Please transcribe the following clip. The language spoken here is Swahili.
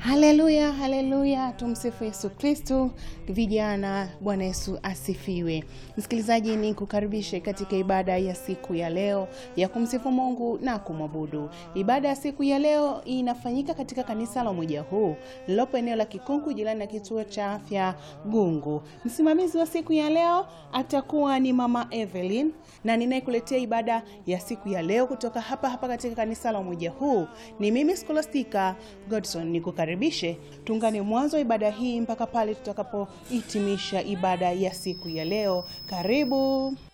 Haleluya, haleluya, tumsifu Yesu Kristu. Vijana, Bwana Yesu asifiwe. Msikilizaji, ni kukaribishe katika ibada ya siku ya leo ya kumsifu Mungu na kumwabudu. Ibada ya siku ya leo inafanyika katika kanisa la Umoja Huu lilopo eneo la Kikungu, jirani na kituo cha afya Gungu. Msimamizi wa siku ya leo atakuwa ni Mama Evelyn, na ninayekuletea ibada ya siku ya leo kutoka hapa hapa katika kanisa la Umoja Huu ni mimi Scholastica Godson. Nikukaribishe tuungane mwanzo wa ibada hii mpaka pale tutakapohitimisha ibada ya siku ya leo. Karibu.